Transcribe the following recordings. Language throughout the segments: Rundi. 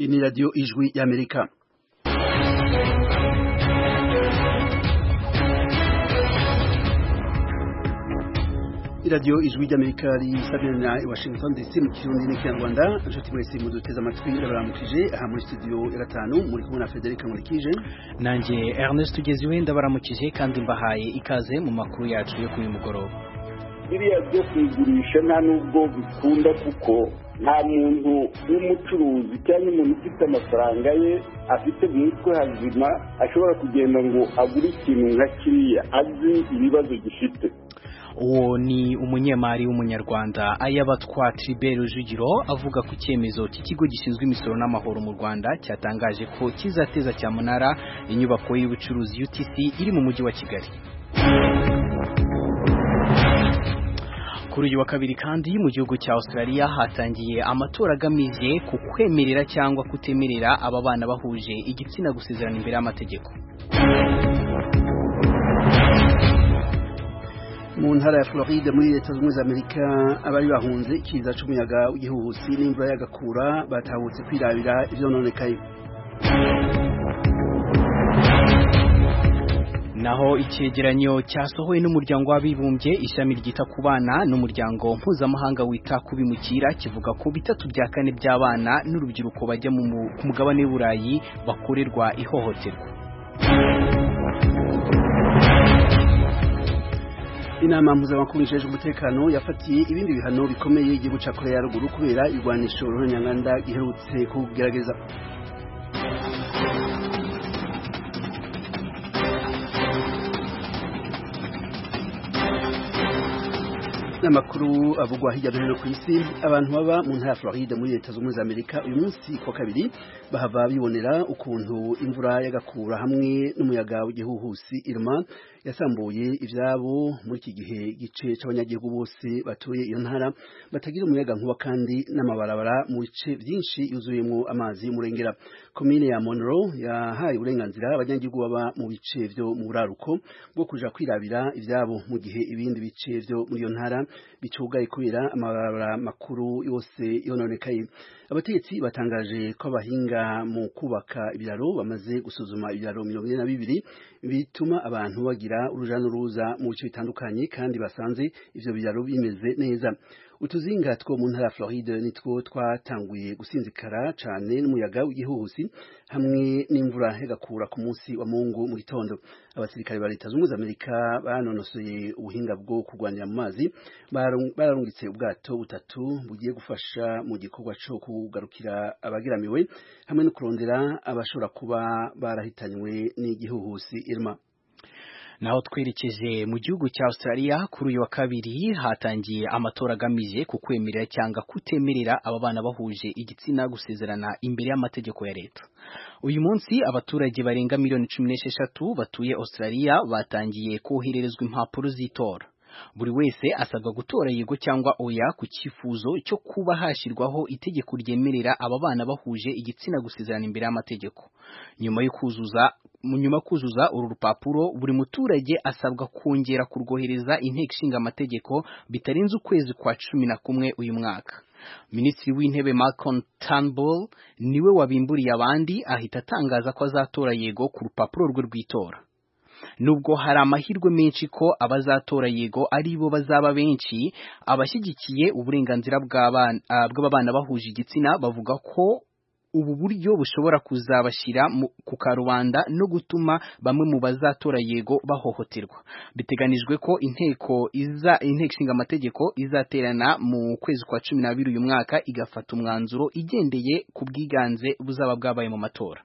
Iyi ni radiyo ijwi y'Amerika iradiyo ijwi ry'Amerika risabirana i Washington DC mu kirundi n'ikinyarwanda inshuti mwese muduteze amatwi ndabaramukije aha muri studio ya gatanu muri kumwe na Frederic Nkurikije nanjye Ernest Tugeziwe ndabaramukije kandi mbahaye ikaze mu makuru yacu yo kuri mugoroba biriya byo kuyigurisha nta nubwo bikunda kuko nta muntu w'umucuruzi cyangwa umuntu ufite amafaranga ye afite mu mutwe hazima ashobora kugenda ngo agure ikintu nka kiriya azi ibibazo gifite uwo ni umunyemari w'umunyarwanda ayabatwa Tribert Rujugiro avuga ku cyemezo cy'ikigo gishinzwe imisoro n'amahoro mu Rwanda cyatangaje ko kizateza cyamunara inyubako y'ubucuruzi UTC iri mu mujyi wa Kigali kuri uyu wa kabiri kandi mu gihugu cya Australia hatangiye amatora agamije ku kwemerera cyangwa kutemerera aba bana bahuje igitsina gusezerana imbere y'amategeko mu ntara ya Floride muri leta zunze za Amerika abari bahunze ikiza c'umuyaga w'igihuhusi n'imvura y'agakura batahutse kwirabira ivyononekaye naho icyegeranyo cyasohowe n'umuryango w'abibumbye ishami ryita ku bana n'umuryango mpuzamahanga wita ku bimukira kivuga ko bitatu bya kane by'abana n'urubyiruko bajya ku mugabane w'uburayi bakorerwa ihohoterwa inama mpuzamakungu ijejwe umutekano yafatiye ibindi bihano bikomeye igihugu cya korea ya ruguru kubera irwanisho ruhonyanganda giherutse kugerageza n'amakuru avugwa hirya no hino ku isi abantu baba mu ntara ya Floride muri leta zunze za Amerika uyu munsi kwa kabiri bahava bibonera ukuntu imvura y'agakura hamwe n'umuyaga w'igihuhusi Irma yasambuye ivyabo muri iki gihe gice c'abanyagihugu bose batuye iyo ntara batagira umuyaga nkuba kandi n'amabarabara mu bice vyinshi yuzuyemwo amazi y'umurengera komine ya Monroe yahaye uburenganzira abanyagihugu baba mu bice vyo mu buraruko bwo kuja kwirabira ivyabo mu gihe ibindi bice vyo muri iyo ntara bicugaye kubera amabarabara makuru yose yononekaye abategetsi batangaje ko abahinga mu kubaka ibiraro bamaze gusuzuma ibiraro mirongo ine na bibiri bituma abantu bagira uruja n'uruza mu bice bitandukanye kandi basanze ivyo biraro bimeze neza utuzinga two mu ntara ya Floride nitwo twatanguye gusinzikara cane n'umuyaga w'igihuhusi hamwe n'imvura hegakura ku munsi wa Mungu mu gitondo abasirikare ba leta zunze Amerika banonosoye ubuhinga bwo kurwanira mu mazi bararungitse ubwato butatu bugiye gufasha mu gikorwa co kugarukira abagiramiwe hamwe no kurondera abashobora kuba barahitanywe n'igihuhusi Irma naho twerekeje mu gihugu cya Australia kuri uyu wa kabiri hatangiye amatora agamije ku kwemerera cyangwa kutemerera aba bana bahuje igitsina gusezerana imbere y'amategeko ya leta uyu munsi abaturage barenga miliyoni cumi n'esheshatu batuye Australia batangiye kohererezwa impapuro z'itora buri wese asabwa gutora yego cyangwa oya ku cyifuzo cyo kuba hashyirwaho itegeko ryemerera aba bana bahuje igitsina gusezerana imbere y'amategeko nyuma yo kuzuza nyuma yo kuzuza uru rupapuro buri muturage asabwa kongera kurwohereza inteko ishinga amategeko bitarenze ukwezi kwa cumi na kumwe uyu mwaka minisitiri w'intebe Malcolm Turnbull niwe wabimburiye abandi ahita atangaza ko azatora yego ku rupapuro rwe rw'itora nubwo hari amahirwe menshi ko abazatora yego ari bo bazaba benshi abashyigikiye uburenganzira bw'abana bahuje igitsina bavuga ko ubu buryo bushobora kuzabashyira ku karubanda no gutuma bamwe mu bazatora yego bahohoterwa biteganijwe ko inteko iza inteko ishinga amategeko izaterana mu kwezi kwa cumi n'abiri uyu mwaka igafata umwanzuro igendeye ku bwiganze buzaba bwabaye mu matora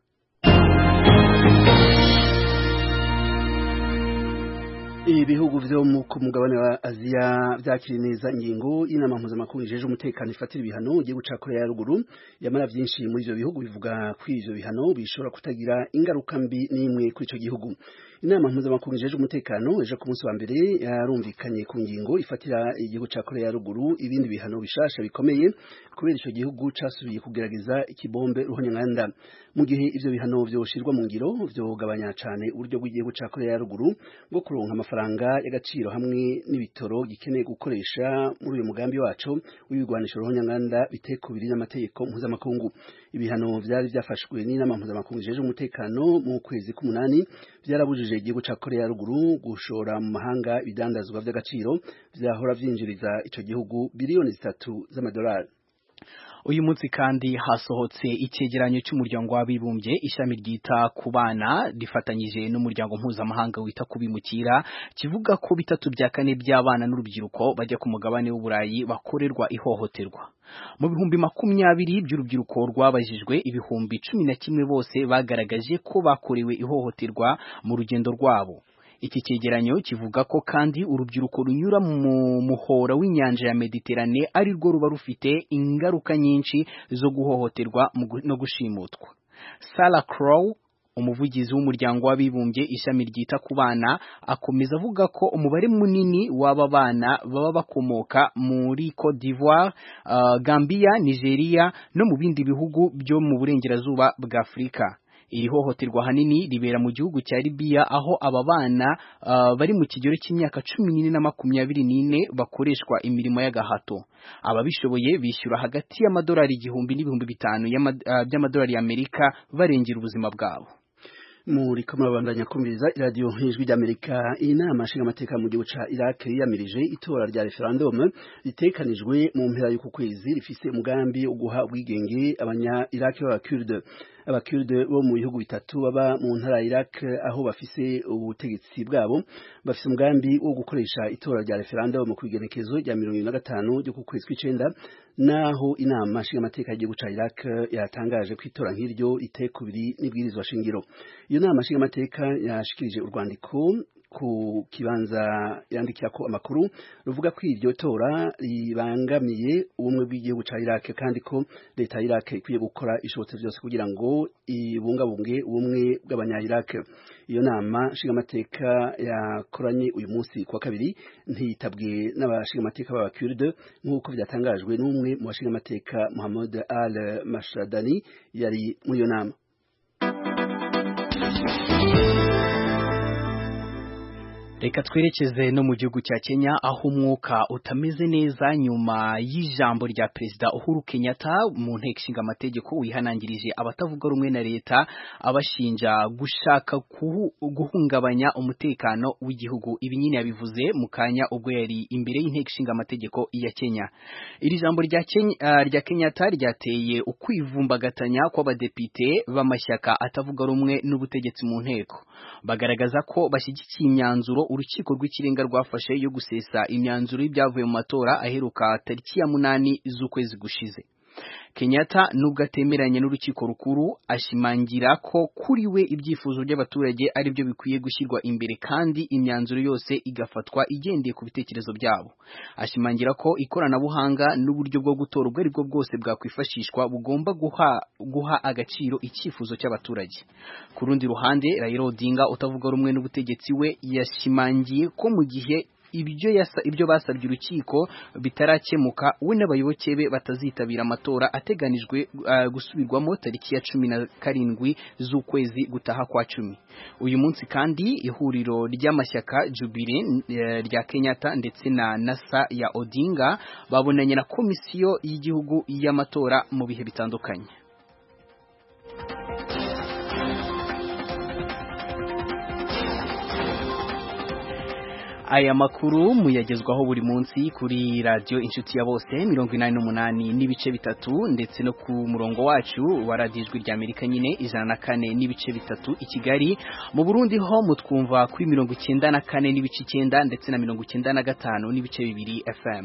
ibihugu vyo mu mugabane wa Aziya vyakiriye neza ingingo y'inama mpuzamakungu ijeje umutekano ifatira ibihano igihugu ca Korea ya ruguru yamara vyinshi muri ivyo bihugu bivuga ko ivyo bihano bishobora kutagira ingaruka mbi n'imwe kuri ico gihugu inama mpuzamakungu ijeje umutekano ejo ku munsi wa mbere yarumvikanye ku ngingo ifatira igihugu ca Korea ya ruguru ibindi bihano bishasha bikomeye kubera ico gihugu casubiye kugerageza ikibombe ruhonyanganda mu gihe ivyo bihano vyoshirwa mu ngiro vyogabanya cane uburyo bw'igihugu ca Korea ya ruguru bwo kuronka amafaranga y'agaciro hamwe n'ibitoro gikeneye gukoresha muri uyu mugambi waco w'ibigwanisho ruhonyanganda bitekubiri n'amategeko mpuzamakungu ibihano vyari vyafashwe n'inama mpuzamakungu ijeje umutekano mu kwezi k'umunani vyarabujije igihugu ca Korea ya ruguru gushora mu mahanga ibidandazwa vy'agaciro vyahora vyinjiriza ico gihugu biliyoni zitatu z'amadolari uyu munsi kandi hasohotse icyegeranyo cy'umuryango w'abibumbye ishami ryita ku bana rifatanyije n'umuryango mpuzamahanga wita ku bimukira kivuga ko bitatu bya kane by'abana n'urubyiruko bajya ku mugabane w'uburayi bakorerwa ihohoterwa mu bihumbi makumyabiri by'urubyiruko rwabajijwe ibihumbi cumi na kimwe bose bagaragaje ko bakorewe ihohoterwa mu rugendo rwabo iki cyegeranyo kivuga ko kandi urubyiruko runyura mu muhora w'inyanja ya Mediterane ari rwo ruba rufite ingaruka nyinshi zo guhohoterwa no gushimutwa Sarah Crow umuvugizi w'umuryango w'abibumbye ishami ryita ku bana akomeza avuga ko umubare munini w'aba bana baba bakomoka muri Cote d'Ivoire, uh, Gambia, Nigeria no mu bindi bihugu byo mu burengerazuba bwa Afurika iri hohoterwa hanini ribera mu gihugu cya Libya aho aba bana uh, bari mu kigero cy'imyaka cumi n'ine na makumyabiri n'ine bakoreshwa imirimo y'agahato ababishoboye bishyura hagati y'amadolari igihumbi n'ibihumbi bitanu uh, by'amadolari y'Amerika barengera ubuzima bwabo muri kamabandanya kumviriza iradiyo ijwi ry'Amerika inama nshingamateka mu gihugu ca Iraq yiyamirije itora rya referendum ritekanijwe mu mpera y'uku kwezi rifise umugambi wo guha ubwigenge abanya Iraq b'abakurde abakurde bo mu bihugu bitatu baba mu ntara ya Iraq aho bafise ubutegetsi bwabo bafise umugambi wo gukoresha itora rya referendum ku igenekezo rya mirongo na gatanu ryo ku kwezi kw'icenda naho inama nshingamateka y'igihugu ca Iraq yatangaje ko itora nk'iryo riteye kubiri n'ibwirizwa shingiro iyo nama nshingamateka yashikirije urwandiko ku kibanza yandikira ko amakuru ruvuga ko iryo tora ribangamiye ubumwe bw'igihugu ca Iraq kandi ko leta ya Iraq ikwiye gukora ishobotse byose kugira ngo ibungabunge ubumwe bw'abanya Iraq iyo nama nshingamateka yakoranye uyu munsi kwa kabiri ntiyitabwe n'abashingamateka b'abakurde nk'uko byatangajwe n'umwe mu bashingamateka Muhammad Al Mashadani yari muri iyo nama Reka twerekeze no mu gihugu cya Kenya aho umwuka utameze neza nyuma y'ijambo rya Perezida Uhuru Kenyatta mu nteko ishinga amategeko wihanangirije abatavuga rumwe na leta abashinja gushaka guhungabanya umutekano w'igihugu ibi nyine yabivuze mu kanya ubwo yari imbere y'inteko ishinga amategeko ya Kenya iri jambo rya Kenya uh, rya Kenyatta ryateye ukwivumbagatanya kw'abadepite b'amashyaka atavuga rumwe n'ubutegetsi mu nteko bagaragaza ko bashyigikiye imyanzuro urukiko rw'ikirenga rwafashe yo gusesa imyanzuro y'ibyavuye mu matora aheruka tariki ya munani z'ukwezi gushize Kenyatta nubwo atemeranya n'urukiko rukuru ashimangira ko kuri we ibyifuzo by'abaturage ari byo bikwiye gushyirwa imbere kandi imyanzuro yose igafatwa igendeye ku bitekerezo byabo ashimangira ko ikoranabuhanga n'uburyo bwo gutora ubwo ari bwo bwose bwakwifashishwa bugomba guha guha agaciro icyifuzo cy'abaturage ku rundi ruhande Raila Odinga utavuga rumwe n'ubutegetsi we yashimangiye ko mu gihe ibyo yasa ibyo basabye urukiko bitarakemuka we n'abayoboke be batazitabira amatora ateganijwe uh, gusubirwamo tariki ya cumi na karindwi z'ukwezi gutaha kwa cumi uyu munsi kandi ihuriro ry'amashyaka Jubilee uh, rya Kenyatta ndetse na NASA ya Odinga babonanye na komisiyo y'igihugu y'amatora mu bihe bitandukanye aya makuru muyagezwaho buri munsi kuri radiyo inshuti ya bose mirongo inani n'umunani n'ibice bitatu ndetse no ku murongo wacu wa radiyo ijwi rya amerika nyine ijana na kane n'ibice bitatu i kigali mu burundi ho mutwumva kuri mirongo icyenda na kane n'ibice icyenda ndetse na mirongo icyenda na gatanu n'ibice bibiri fm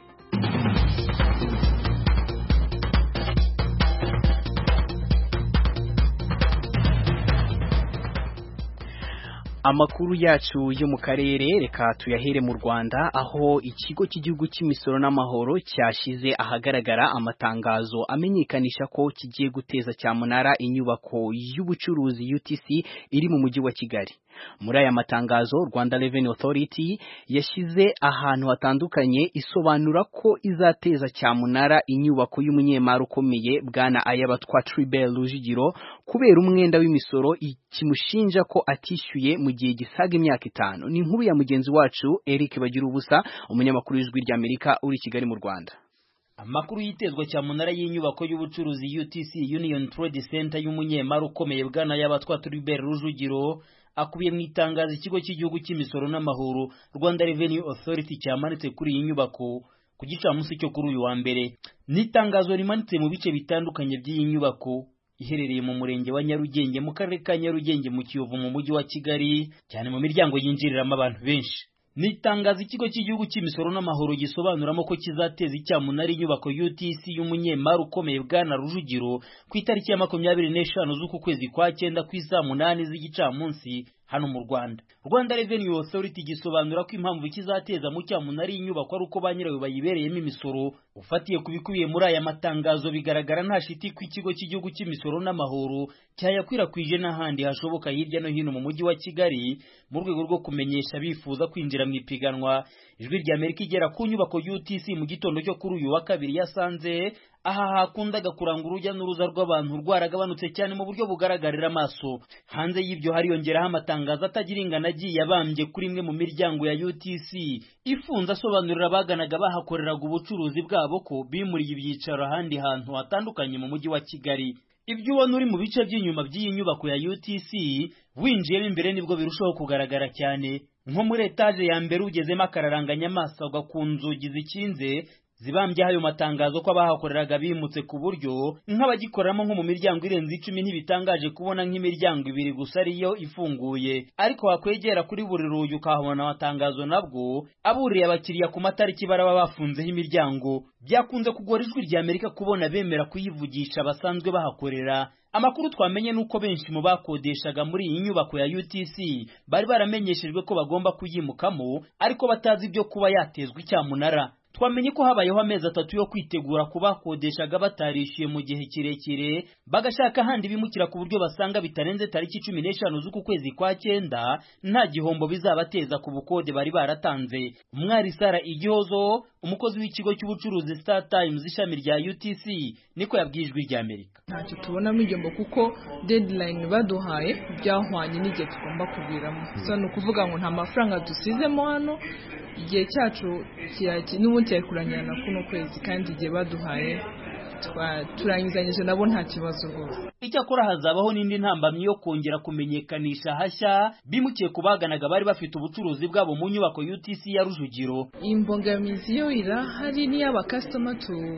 amakuru yacu yo mu karere reka tuyahere mu Rwanda aho ikigo cy'igihugu cy'imisoro n'amahoro cyashize ahagaragara amatangazo amenyekanisha ko kigiye guteza cyamunara inyubako y'ubucuruzi UTC iri mu mujyi wa Kigali muri aya matangazo Rwanda Revenue Authority yashyize ahantu hatandukanye isobanura ko izateza cyamunara inyubako y'umunyemari ukomeye bwana Ayabatwa Tribert Rujigiro kubera umwenda w'imisoro kimushinja ko atishyuye mu gihe gisaga imyaka itanu ni inkuru ya mugenzi wacu Eric Bagira ubusa umunyamakuru w'ijwi ry'Amerika uri Kigali mu Rwanda amakuru y'itezwa cyamunara y'inyubako y'ubucuruzi UTC Union Trade Center y'umunyemari ukomeye bwana y'abatwa Tribert Rujugiro akubiye mu itangazo ikigo cy'igihugu cy'imisoro n'amahoro Rwanda Revenue Authority cyamanitse kuri iyi nyubako ku gicamunsi cyo kuri uyu wa mbere ni itangazo rimanitse mu bice bitandukanye by'iyi nyubako iherereye mu murenge wa Nyarugenge mu karere ka Nyarugenge mu Kiyovu mu mujyi wa Kigali cyane mu miryango yinjiriramo abantu benshi ni itangazo ikigo cy'igihugu cy'imisoro n'amahoro gisobanuramo ko kizateza icyamunara inyubako UTC y'umunyemari ukomeye bwana Rujugiro ku itariki ya makumyabiri n'eshanu z'uku kwezi kwa cyenda ku isaa munani z'igicamunsi hano mu Rwanda Rwanda Revenue Authority gisobanura ko impamvu kizateza mu cyamunara inyubako ari uko ba nyirayo bayibereyemo imisoro ufatiye ku bikubiye muri aya matangazo bigaragara nta shiti ku ikigo cy'igihugu cy'imisoro n'amahoro cyayakwirakwije n'ahandi hashoboka hirya no hino mu mujyi wa Kigali mu rwego rwo kumenyesha bifuza kwinjira mu ipiganwa ijwi rya Amerika igera ku nyubako UTC mu gitondo cyo kuri uyu wa kabiri yasanze aha hakundaga kuranga urujya n'uruza rw'abantu rwaragabanutse cyane mu buryo bugaragarira amaso hanze y'ibyo hariyongeraho amatangazo atagira ingano agiye abambye kuri imwe mu miryango ya UTC ifunze asobanurira abaganaga bahakoreraga ubucuruzi bwabo ko bimuriye ibyicaro ahandi hantu hatandukanye mu mujyi wa Kigali ibyo ubona uri mu bice by'inyuma by'iyi nyubako ya UTC winjiyemo imbere nibwo birushaho kugaragara cyane nko muri etaje ya mbere ugezemo akararanganya amaso agwa ku nzugi zikinze zibambye ayo matangazo ko abahakoreraga bimutse ku buryo nk'abagikoramo nko mu miryango irenze icumi ntibitangaje kubona nk'imiryango ibiri gusa ariyo ifunguye ariko wakwegera kuri buri rugi ukahabona amatangazo nabwo aburiye abakiriya ku matariki baraba bafunzeho imiryango byakunze kugora ijwi rya Amerika kubona bemera kuyivugisha basanzwe bahakorera amakuru twamenye nuko benshi mu bakodeshaga muri iyi nyubako ya UTC bari baramenyeshejwe ko bagomba kuyimukamo ariko batazi ibyo kuba yatezwa icyamunara twamenye ko habayeho amezi atatu yo kwitegura kubakodeshaga batarishyuye mu gihe kirekire bagashaka ahandi bimukira ku buryo basanga bitarenze tariki cumi n'eshanu z'uku kwezi kwa cyenda nta gihombo bizabateza ku bukode bari baratanze umwari sara igihozo umukozi w'ikigo cy'ubucuruzi Star Times ishami rya UTC niko yabwiye ijwi rya Amerika ntacyo tubonamo igihombo kuko deadline baduhaye byahwanye n'igihe tugomba kuviramo so ni ukuvuga ngo nta mafaranga dusizemo hano igihe cyacu n'ubundi cyari kurangira na kuno kwezi kandi igihe baduhaye turangizanyije nabo nta kibazo rwose icyakora hazabaho n'indi ntambamyi yo kongera kumenyekanisha hashya bimukiye ku baganaga bari bafite ubucuruzi bwabo mu nyubako UTC ya Rujugiro imbogamizi yo irahari n'iy'abakasitoma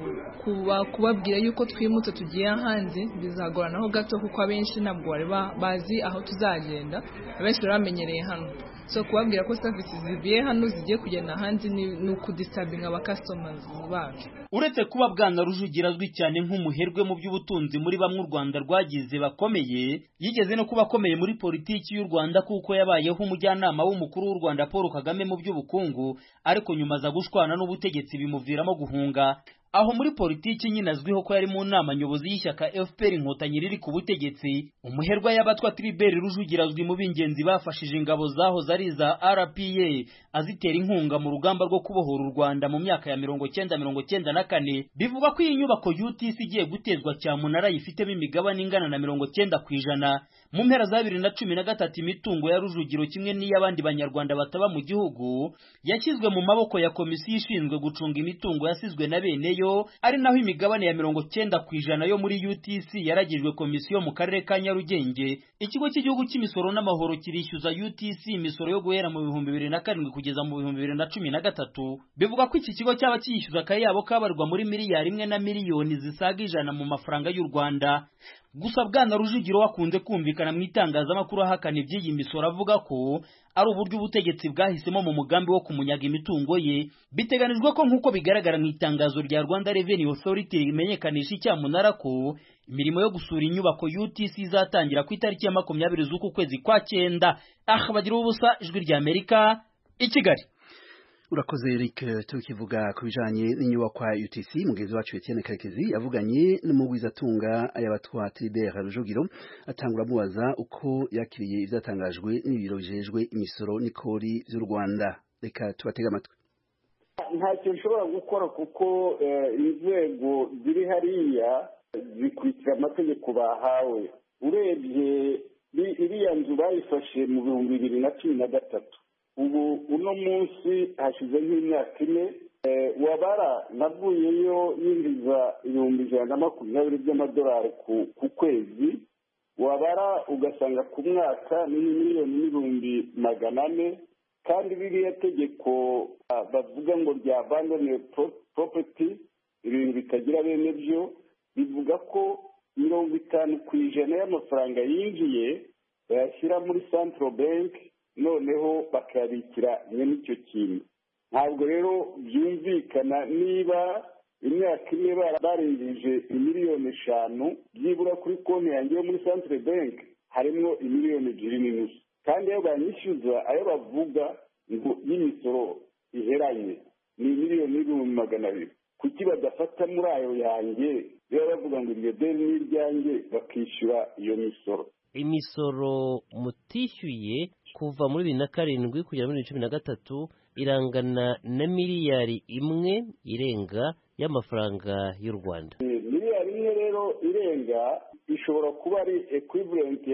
kubabwira yuko twimutse tugiye ahandi bizagoranaho gato kuko abenshi ntabwo bari bazi aho tuzagenda abenshi bari bamenyereye hano so kubabwira ko serivisi zivuye hano zigiye kugenda ahandi ni ukudisabinga abakasitomazi bacu uretse kuba bwana rujugira azwi cyane nk'umuherwe mu by'ubutunzi muri bamwe u rwanda rwagize bakomeye yigeze no kuba akomeye muri politiki y'u rwanda kuko yabayeho umujyanama w'umukuru w'u rwanda paul kagame mu by'ubukungu ariko nyuma aza gushwana n'ubutegetsi bimuviramo guhunga aho muri politiki nyine azwiho ko yari mu nama nyobozi y'ishyaka FPR inkotanyi riri ku butegetsi umuherwa y'abatwa Tribert Rujugira azwi mu b'ingenzi bafashije ingabo zaho zari za RPA azitera inkunga mu rugamba rwo kubohora u Rwanda mu myaka ya mirongo cyenda mirongo cyenda na kane bivuga ko iyi nyubako UTC igiye gutezwa cyamunara yifitemo imigabane ingana na mirongo cyenda ku ijana mu mpera za bibiri na cumi na gatatu imitungo ya Rujugiro kimwe n'iy'abandi banyarwanda bataba mu gihugu yashyizwe mu maboko ya komisiyo ishinzwe gucunga imitungo yasizwe na bene yo ari naho imigabane ya mirongo cyenda ku ijana yo muri UTC yaragijwe komisiyo mu karere ka Nyarugenge ikigo cy'igihugu cy'imisoro n'amahoro kirishyuza UTC imisoro yo guhera mu bihumbi bibiri na karindwi kugeza mu bihumbi bibiri na cumi na gatatu bivuga ko iki kigo cyaba kiyishyuza akayabo kabarwa muri miliyari imwe na miliyoni zisaga ijana mu mafaranga y'u Rwanda gusa bwana rujugiro wakunze kumvikana mu itangazamakuru ahakana iby'iyi misoro avuga ko ari uburyo ubutegetsi bwahisemo mu mugambi wo kumunyaga imitungo ye biteganijwe ko nk'uko bigaragara mu itangazo rya rwanda revenue authority rimenyekanisha icyamunara ko imirimo yo gusura inyubako utc izatangira ku itariki ya makumyabiri z'uku kwezi kwa cyenda aha bagira ubusa ijwi rya amerika i kigali urakoze Eric tukivuga ku bijanye n'inyubakwa UTC mugenzi wacu Etienne Karekezi yavuganye n'umugwizatunga ayabatwa Tribert Rujugiro atangura mubaza uko yakiriye ivyatangajwe n'ibiro bijejwe imisoro n'ikori vy'u Rwanda reka tubatega amatwi ntacyo nshobora gukora kuko inzego ziri hariya zikurikira amategeko bahawe urebye iriya nzu bayifashe mu bihumbi bibiri na cumi na gatatu ubu uno munsi hashize nk'imyaka ine wabara navuyeyo yinjiza ibihumbi ijana na makumyabiri by'amadolari ku kwezi wabara ugasanga ku mwaka ni miliyoni n'ibihumbi magana ane kandi ririya tegeko bavuga ngo rya abandone poropeti ibintu bitagira bene byo bivuga ko mirongo itanu ku ijana y'amafaranga yinjiye bayashyira muri santiro banki noneho bakayabikira nyine icyo kintu ntabwo rero byumvikana niba imyaka ine barengeje miliyoni eshanu byibura kuri konti yanjye yo muri santire banki harimo imiliyoni ebyiri n'inusu kandi iyo banyishyuza ayo bavuga ngo y'imisoro iheranye ni miliyoni n'ibihumbi magana abiri kuki badafata muri ayo yanjye biba bavuga ngo iryo deni ni iryanjye bakishyura iyo misoro imisoro mutishyuye kuva muri bibiri na karindwi kugera muri bibiri na cumi na gatatu irangana na miliyari imwe irenga y'amafaranga y'u rwanda miliyari imwe rero irenga ishobora kuba ari ekwivurenti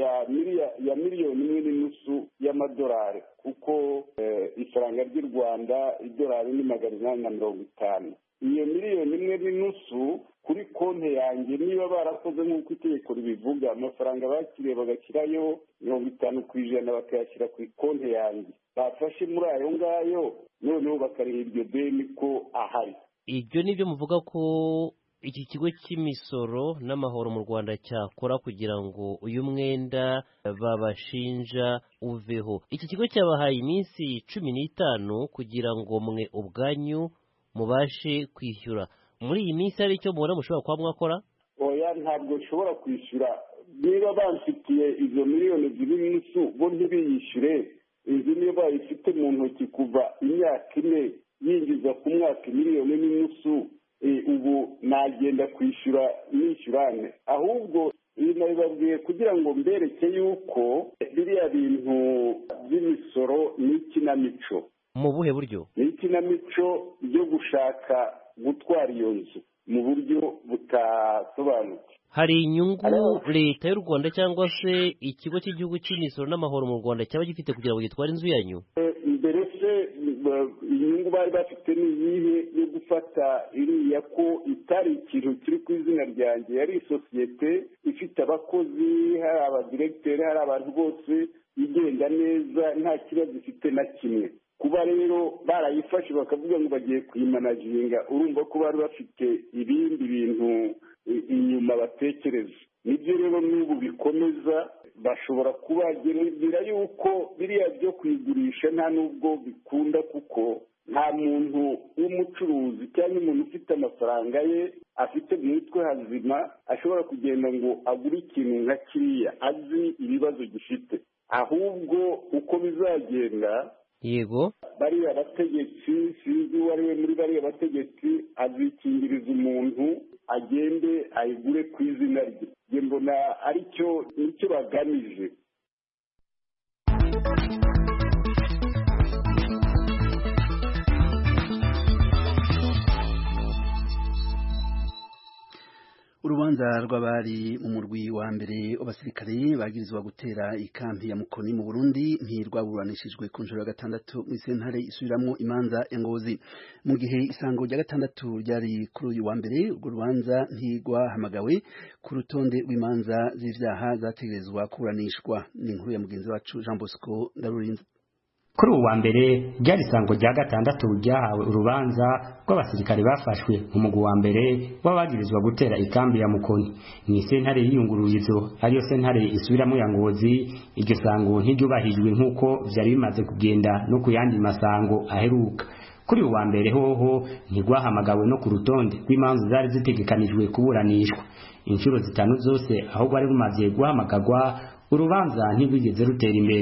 ya miliyoni imwe n'inusu y'amadolari kuko ifaranga ry'u rwanda idolari ni magana inani na mirongo itanu iyo miliyoni imwe n'inusu kuri konti yanjye niba barakoze nk'uko itegeko ribivuga amafaranga bakiriye bagashyirayo mirongo itanu ku ijana bakayashyira ku konti yanjye bafashe muri ayo ngayo noneho bakariha iryo deni ko ahari ibyo ni byo muvuga ko iki kigo cy'imisoro n'amahoro mu rwanda cyakora kugira ngo uyu mwenda babashinja uveho iki kigo cyabahaye iminsi cumi n'itanu kugira ngo mwe ubwanyu mubashe kwishyura muri iyi minsi hari icyo mubona mushobora kuba mwakora oya ntabwo nshobora kwishyura niba bamfitiye izo miliyoni ebyiri n'inusu bo ntibiyishyure inzu niyo bayifite mu ntoki kuva imyaka ine yinjiza ku mwaka miliyoni n'inusu ubu nagenda kwishyura nishyurane ahubwo ibi nabibabwiye kugira ngo mbereke yuko biriya bintu by'imisoro ni ikinamico mu buhe buryo ni ikinamico ryo gushaka gutwara iyo nzu mu buryo butasobanutse hari inyungu leta y'u rwanda cyangwa se ikigo cy'igihugu cy'imisoro n'amahoro mu rwanda cyaba gifite kugira ngo gitware inzu yanyu mbere se inyungu bari bafite ni iyihe yo gufata iriya ko itari ikintu kiri ku izina ryanjye yari isosiyete ifite abakozi hari abadiregiteri hari abantu bose igenda neza nta kibazo ifite na kimwe kuba rero barayifashe bakavuga ngo bagiye kuyimanaginga urumva ko bari bafite ibindi bintu inyuma batekereza nibyo rero n'ubu bikomeza bashobora kubagerera yuko biriya byo kuyigurisha nta n'ubwo bikunda kuko nta muntu w'umucuruzi cyangwa umuntu ufite amafaranga ye afite mu mutwe hazima ashobora kugenda ngo agure ikintu nka kiriya azi ibibazo gifite ahubwo uko bizagenda yego bariya bategetsi sinzi uwo ari we muri bariya bategetsi azikingiriza umuntu agende ayigure ku izina rye njye mbona aricyo nicyo bagamije urubanza rw'abari mu murwi wa mbere w'abasirikare bagirizwa gutera ikampi ya mukoni mu burundi ntirwaburanishijwe ku nshuro ya gatandatu mu sentare isubiramwo imanza ya ngozi mu gihe isango rya gatandatu ryari kuri uyu wa mbere urwo rubanza ntirwahamagawe ku rutonde rw'imanza z'ivyaha zategerezwa kuburanishwa ni inkuru ya mugenzi wacu jean bosco ndarurinze kuri ubu wa mbere ryari isango rya gatandatu ryahawe urubanza rw'abasirikare bafashwe mu mugwi wa mbere w'abagirizwa gutera ikambi ya mukoni ni sentare y'iyungururizo ariyo sentare isubiramo ya ngozi iryo sango ntiryubahijwe nk'uko vyari bimaze kugenda no ku yandi masango aheruka kuri ubu wa mbere hoho ntirwahamagawe no ku rutonde rw'imanza zari zitegekanijwe kuburanishwa inshuro zitanu zose aho rwari rumaze guhamagarwa urubanza ntirwigeze rutera imbere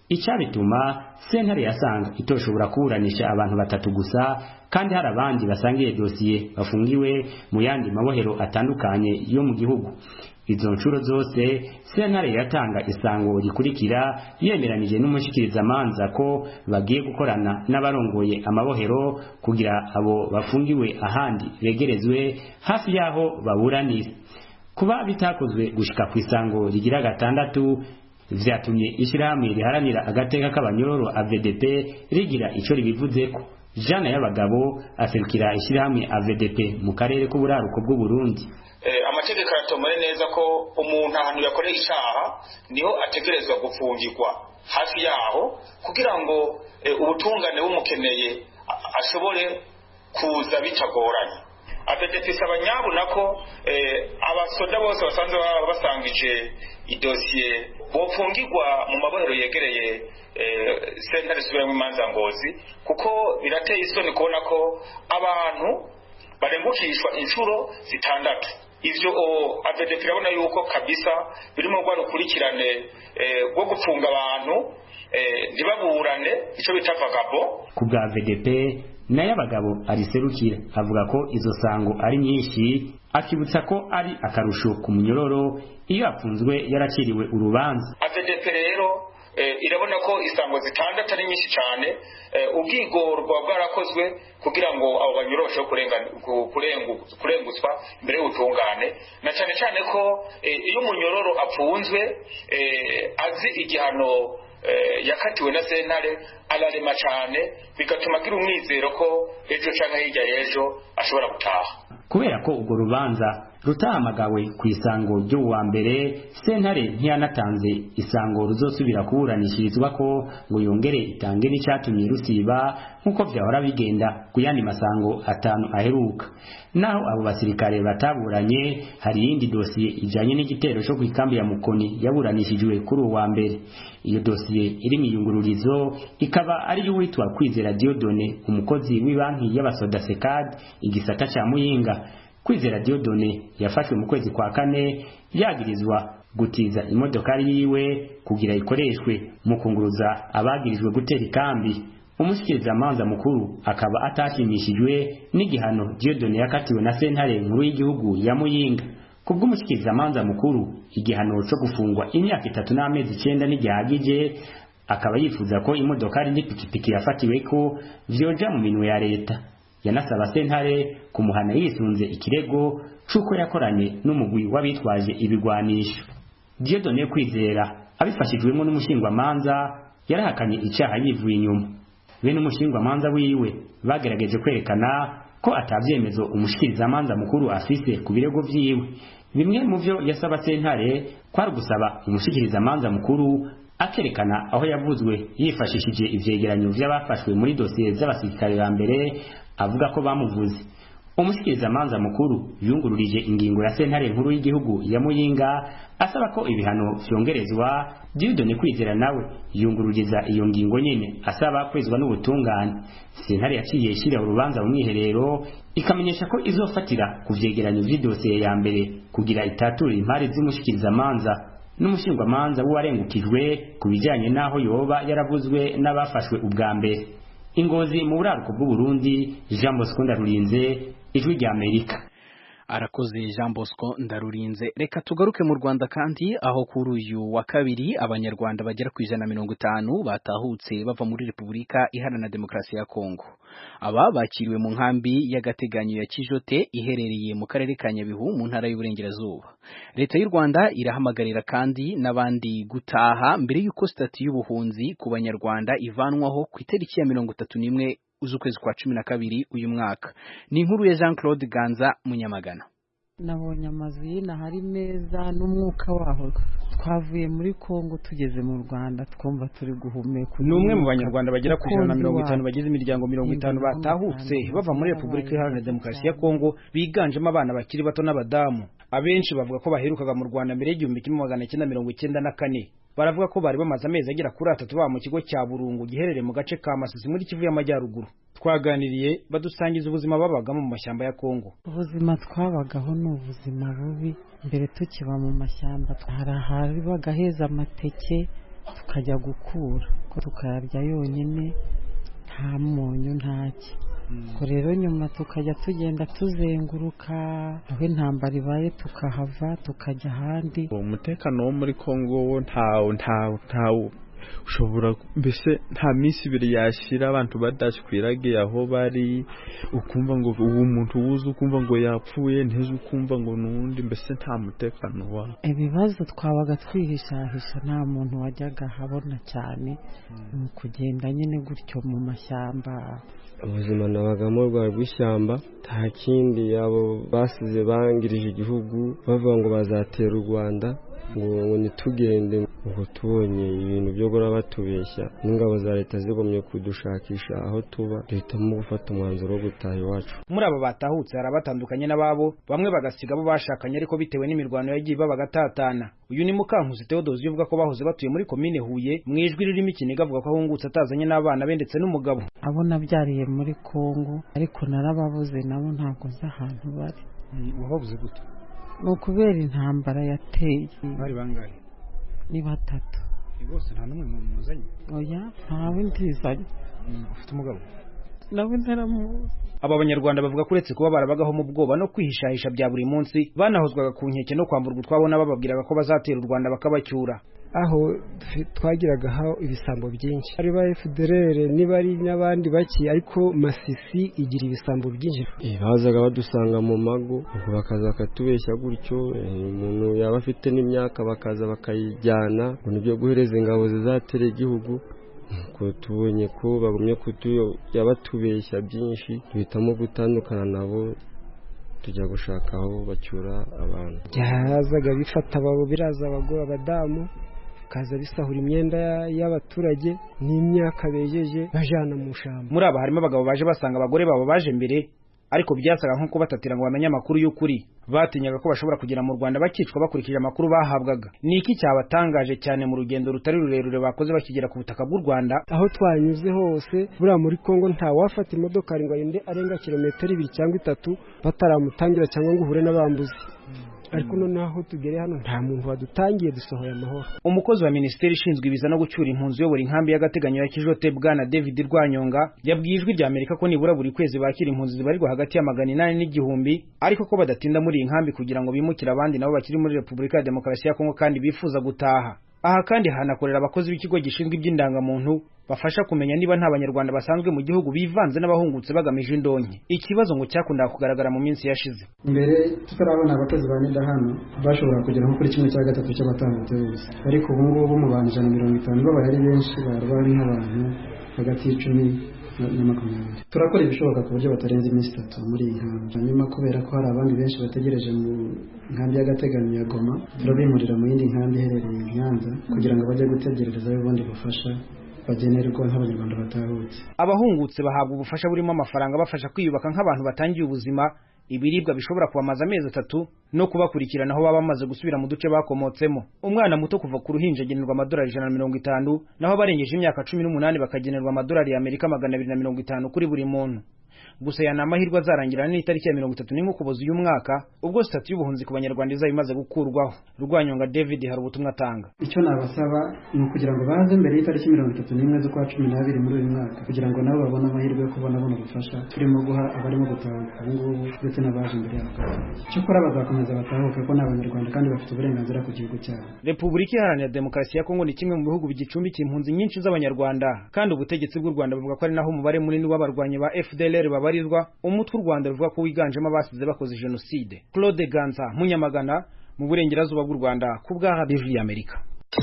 icyabituma sentare yasanga itoshobora kuburanisha abantu batatu gusa kandi hari abandi basangiye dosiye bafungiwe mu yandi mabohero atandukanye yo mu gihugu izo nshuro zose sentare yatanga isango rikurikira yemeranije n'umushikirizamanza ko bagiye gukorana n'abarongoye amabohero kugira abo bafungiwe ahandi begerezwe hafi y'aho baburanira kuba bitakozwe gushika ku isango rigira gatandatu vyatumye ishyirahamwe riharanira agateka k'abanyororo AVDP rigira ico ribivuzeko jana y'abagabo aserukira ishyirahamwe AVDP mu karere k'uburaruko bw'u Burundi amategeko aratomore neza ko umuntu ahantu yakoreye icyaha niho ategerezwa gufungirwa hafi yaho kugira ngo ubutungane bumukeneye ashobore kuza bitagoranye apedepisi isaba nyabuna ko abasoda bose basanzwe baba basangije idosiye bofungirwa mu mabohero yegereye sentare zisubiramo imanza ngozi kuko birateye isoni kubona ko abantu barengukishwa inshuro zitandatu ivyo AVDP irabona yuko kabisa birimo rwa rukurikirane rwo gupfunga abantu ntibaburane ico bita vagabo ku bwa AVDP nayo abagabo ariserukira avuga ko izo sango ari nyinshi akibutsa ko ari akarusho ku munyororo iyo afunzwe yaraciriwe urubanza AVDP rero irabona ko isango zitandatu ari nyinshi cyane ubwigorwa bwarakozwe kugira ngo abo banyoroshe kurengutswa imbere y'ubutungane na cyane cyane ko iyo umunyororo apfunzwe azi igihano yakatiwe na sentare ararema cyane bigatuma agira umwizero ko ejo cyangwa hirya y'ejo ashobora gutaha kubera ko urwo rubanza rutahamagawe ku isango ryo wa mbere sentare ntiyanatanze isango ruzosubira kuburanishirizwa ko ngo yongere itange n'icyatumye rusiba nk'uko vyahora bigenda ku yandi masango atanu aheruka naho abo basirikare bataburanye hari iyindi dosiye ijanye n'igitero cyo ku ikambi ya mukoni yaburanishijwe kuri uwa mbere iyo dosiye iri mu iyungururizo ikaba ari y'uwitwa kwizera diodone umukozi w'ibanki y'abasoda sekad igisata ca muyinga kwizera diodone yafashwe mu kwezi kwa kane yagirizwa gutiza imodokari yiwe kugira ikoreshwe mu kunguruza abagirijwe gutera ikambi umushikirizamanza mukuru akaba atashimishijwe n'igihano diodone yakatiwe na sentare nkuru y'igihugu ya muyinga kubw'umushikirizamanza mukuru igihano cyo gufungwa imyaka itatu n'amezi icenda ntigihagije akaba yifuza ko imodokari n'ipikipiki yafatiwe ko vyoja mu minwe ya leta yanasaba sentare kumuhana yisunze ikirego c'uko yakoranye n'umugwi w'abitwaje ibigwanisho Dieudonne Kwizera abifashijwemo n'umushingwamanza yarahakanye icyaha yivuye inyuma bene umushingwamanza wiwe bagerageje kwerekana ko atavyemezo umushikirizamanza mukuru afise ku birego vyiwe bimwe mu vyo yasaba sentare kwari gusaba umushikirizamanza mukuru akerekana aho yavuzwe yifashishije ivyegeranyo vy'abafashwe muri dosiye z'abasirikare ba mbere avuga ko bamuvuze umushikirizamanza mukuru yungururije ingingo ya sentare nkuru y'igihugu ya muyinga asaba ko ibihano vyongerezwa Dieudonne Kwizera nawe yungururiza iyo ngingo nyene asaba kwezwa n'ubutungane sentare yaciye ishira urubanza mu mwiherero ikamenyesha ko izofatira ku vyegeranyo vy'idosiye ya mbere kugira itature impari z'umushikirizamanza n'umushingwamanza w'uwarengukijwe ku bijanye n'aho yoba yaravuzwe n'abafashwe ubwa mbere ingozi mu buraruko bw'uburundi jean bosco ndarurinze ijwi rya amerika arakoze jean bosco ndarurinze reka tugaruke mu rwanda kandi aho kuri uyu wa kabiri abanyarwanda bagera ku ijana na mirongo itanu batahutse bava muri repubulika iharanira demokarasi ya kongo aba bakiriwe mu nkambi y'agateganyo ya kijote iherereye mu karere ka nyabihu mu ntara y'uburengerazuba leta y'u rwanda irahamagarira kandi n'abandi gutaha mbere y'uko sitati y'ubuhunzi ku banyarwanda ivanwaho ku itariki ya mirongo itatu n'imwe z'ukwezi kwa cumi na kabiri uyu mwaka ni inkuru ya jean claude ganza munyamagana nabonye amazu y'inaha ari meza n'umwuka waho twavuye muri kongo tugeze mu rwanda twumva turi guhumeka ni umwe mu banyarwanda bagera ku ijana na mirongo itanu bagize imiryango mirongo itanu batahutse bava muri repubulika iharanira demokarasi ya kongo biganjemo abana bakiri bato n'abadamu abenshi bavuga ko baherukaga mu rwanda mbere y'igihumbi kimwe magana cyenda mirongo icyenda na kane baravuga ko bari bamaze amezi agera kuri atatu baba mu kigo cya burungu giherereye mu gace ka masisi muri kivu y'amajyaruguru twaganiriye badusangiza ubuzima babagamo mu mashyamba ya kongo ubuzima twabagaho ni ubuzima bubi mbere tukiba mu mashyamba hari ahabaga heza amateke tukajya gukura ko tukayarya yonyine nta munyu ntaki ubwo rero nyuma tukajya tugenda tuzenguruka aho intambara ibaye tukahava tukajya ahandi umutekano wo muri kongo wo ntawo ntawo ntawo ushobora mbese nta minsi ibiri yashira abantu badashwiragiye aho bari ukumva ngo uwo muntu wuze ukumva ngo yapfuye nteze ukumva ngo nundi mbese nta mutekano wawe ibibazo twabaga twihishahisha nta muntu wajyaga ahabona cyane mu kugenda nyine gutyo mu mashyamba ubuzima nabagamo rwari rw'ishyamba nta kindi abo basize bangirije igihugu bavuga ngo bazatera u rwanda ngo ngo ntitugende ngo tubonye ibintu byo guhora batubeshya n'ingabo za leta zigomye kudushakisha aho tuba duhitamo gufata umwanzuro wo gutaha iwacu muri abo batahutse hari abatandukanye n'ababo bamwe bagasiga abo bashakanye ariko bitewe n'imirwano yagiye iba bagatatana uyu ni mukankusi Theodose uvuga ko bahoze batuye muri komine Huye mu ijwi ririmo ikiniga avuga ko ahungutse atazanye n'abana be ndetse n'umugabo abo nabyariye muri Kongo ariko narababuze nabo ntabwo nzi ahantu bari wababuze gute ni ukubera intambara yateye bari bangahe ni batatu bose nta n'umwe muzanye oya ntawe ndizanye ufite umugabo nawe ntaramuzi aba banyarwanda bavuga ko uretse kuba barabagaho mu bwoba no kwihishahisha bya buri munsi banahozwaga ku nkeke no kwamburwa utwabo n'abababwiraga ko bazatera u rwanda bakabacyura aho twagiragaho ibisambo byinshi ari ba FDLR niba ari n'abandi bake ariko Masisi igira ibisambo byinshi bazaga badusanga mu mago ubwo bakaza bakatubeshya gutyo umuntu yaba afite n'imyaka bakaza bakayijyana ngo nibyo guhereza ingabo zizatera igihugu ko tubonye ko bagumye batubeshya byinshi duhitamo gutandukana nabo tujya gushaka aho bacyura abantu byazaga bifata ababo biraza abagore abadamu bikaza bisahura imyenda y'abaturage n'imyaka bejeje bajana mu shamba muri aba harimo abagabo baje basanga abagore babo baje mbere ariko byasaga nko kubatatira ngo bamenye amakuru y'ukuri batinyaga ko bashobora kugera mu Rwanda bakicwa bakurikije amakuru bahabwaga ni iki cyabatangaje cyane mu rugendo rutari rurerure bakoze bakigera ku butaka bw'u Rwanda aho twanyuze hose buriya muri Kongo nta wafata imodoka ngo arinde arenga kilometero ibiri cyangwa itatu bataramutangira cyangwa ngo uhure n'abambuzi ariko noneho aho tugere hano nta muntu wadutangiye dusohoye amahoro umukozi wa minisiteri ishinzwe ibiza no gucyura impunzi uyobora inkambi y'agateganyo ya kijote bwana david rwanyonga yabwiye ijwi rya amerika ko nibura buri kwezi bakira impunzi zibarirwa hagati ya magana inani n'igihumbi ariko ko badatinda muri iyi nkambi kugira ngo bimukire abandi nabo bakiri muri repubulika ya demokarasi ya kongo kandi bifuza gutaha aha kandi hanakorera abakozi b'ikigo gishinzwe iby'indangamuntu bafasha kumenya niba nta banyarwanda basanzwe mu gihugu bivanze n'abahungutse bagamije indonke ikibazo ngo cyakundaga kugaragara mu minsi yashize mbere tutarabona abakozi ba nida hano bashobora kugera nko kuri kimwe cya gatatu cy'abatambutse bose ariko ubu ngubu mu bantu ijana na mirongo itanu babaye ari benshi baba bari nk'abantu hagati y'icumi na makumyabiri turakora ibishoboka ku buryo batarenze iminsi itatu muri iyi nkambi hanyuma kubera ko hari abandi benshi bategereje mu nkambi y'agateganyo ya goma turabimurira mu yindi nkambi iherereye i nyanza kugira ngo bajye gutegererezayo ubundi bufasha bagenerwa nk'abanyarwanda batahutse abahungutse bahabwa ubufasha burimo amafaranga bafasha kwiyubaka nk'abantu batangiye ubuzima ibiribwa bishobora kubamaza amezi atatu no kubakurikirana aho baba bamaze gusubira mu duce bakomotsemo umwana muto kuva ku ruhinja agenerwa amadolari ijana na mirongo itanu naho abarengeje imyaka cumi n'umunani bakagenerwa amadolari y'amerika magana abiri na mirongo itanu kuri buri muntu gusa aya ni amahirwe azarangirana n'itariki ya mirongo itatu n'imwe ukuboza uyu mwaka ubwo sitati y'ubuhunzi ku banyarwanda izaba imaze gukurwaho rwanyonga david hari ubutumwa atanga icyo nabasaba ni ukugira ngo baze mbere y'itariki mirongo itatu n'imwe z'ukwa cumi n'abiri muri uyu mwaka kugira ngo nabo babone amahirwe yo kubona buno bufasha turimo guha abarimo gutahuka ubu ngubu ndetse n'abaje imbere yabo cyokora bazakomeza batahuke ko ni abanyarwanda kandi bafite uburenganzira ku gihugu cyabo repubulika iharanira demokarasi ya kongo ni kimwe mu bihugu bigicumbikiye impunzi nyinshi z'abanyarwanda kandi ubutegetsi bw'u rwanda buvuga ko ari naho umubare munini w'abarwanyi ba fdlr babarirwa umutwe u rwanda ruvuga ko wiganjemo abasize bakoze jenoside claude ganza munyamagana mu burengerazuba bw'u rwanda ku bwa radiyo y'amerika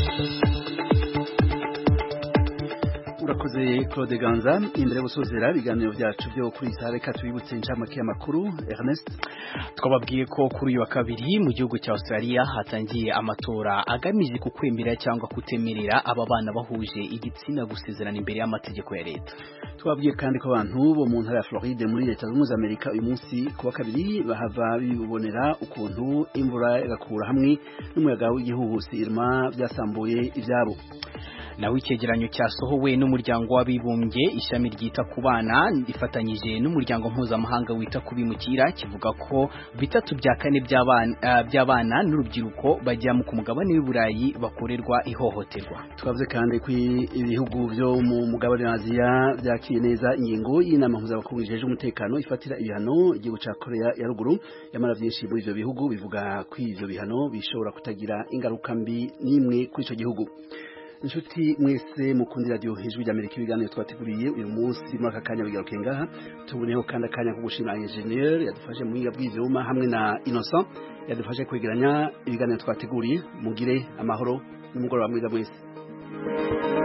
urakoze claude ganza imbere yo gusozera ibiganiro byacu byo kuri iyi saha reka tubibutse inshamake y'amakuru ernest twababwiye ko kuri uyu wa kabiri mu gihugu cya australia hatangiye amatora agamije ku kwemera cyangwa kutemerera aba bana bahuje igitsina gusezerana imbere y'amategeko ya leta twabwiye kandi ko abantu bo mu ntara ya floride muri leta zunze ubumwe za amerika uyu munsi ku wa kabiri bahava bibonera ukuntu imvura igakura hamwe n'umuyaga w'igihuhusi irma byasambuye ibyabo naho icyegeranyo cyasohowe n'umuryango w'abibumbye ishami ryita ku bana rifatanyije n'umuryango mpuzamahanga wita ku bimukira kivuga ko bitatu bya kane by'abana n'urubyiruko bajya ku mugabane w'i Burayi bakorerwa ihohoterwa twavuze kandi ko ibihugu byo mu mugabane wa Aziya byakiriye neza ingingo y'inama mpuzamakungu ijeje umutekano ifatira ibihano igihugu cya Korea ya ruguru yamara byinshi muri ibyo bihugu bivuga ko ibyo bihano bishobora kutagira ingaruka mbi n'imwe kuri icyo gihugu inshuti mwese mukundira radiyo hejuru ry'amerika ibiganiro twateguriye uyu munsi muri aka kanya bigaruke ngaha tuboneho kandi akanya ko gushima enjeniyeri yadufashe mu buhinga bw'ibyuma hamwe na innocent yadufashe kwegeranya ibiganiro twateguriye mugire amahoro n'umugoroba mwiza mwese